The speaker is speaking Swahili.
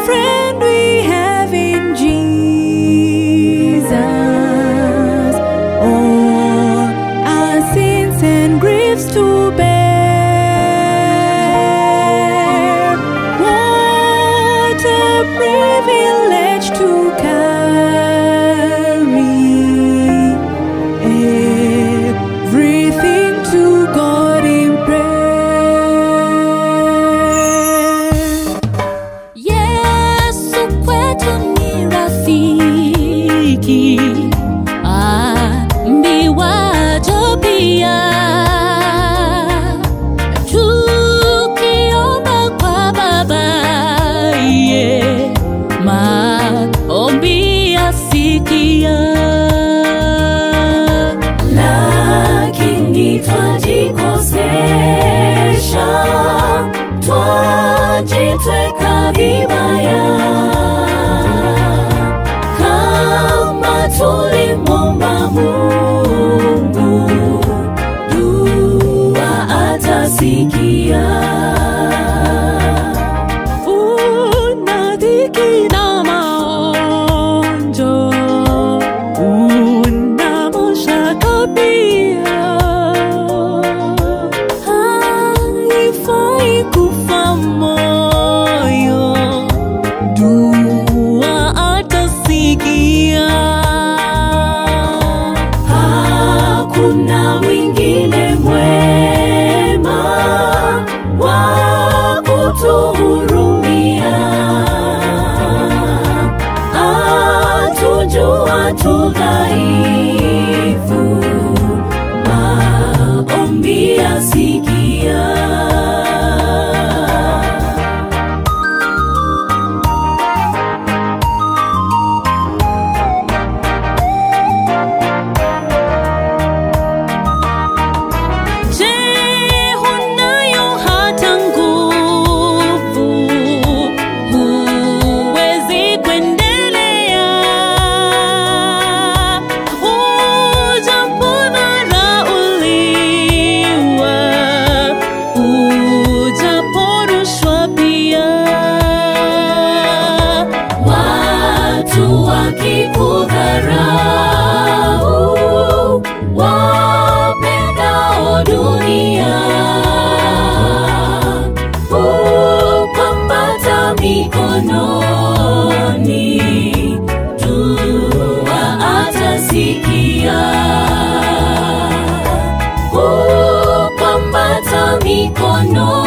friend we have in Jesus. All our sins and griefs to bear. What a privilege to carry everything to God in prayer. Yesu kwetu ni rafiki, ambiwajo pia. Tukiomba kwa Baba, ye maombi asikia. lakini twajikosesha, twajitweka vibaya. Kama tulimwomba Mungu, dua atasikia. Una dhiki na maonjo, una mashaka pia. Haifai kufa moyo, dua atasikia. Hakuna mwingine mwema wa kutuhurumia, atujua tu dhaifu, maombi asikia. Je, hunayo hata nguvu? Huwezi kuendelea? Ujapodharauliwa, ujaporushwa pia. Watu wakikudharau, wapendao dunia, upambata mikononi, dua atasikia. Upambata mikononi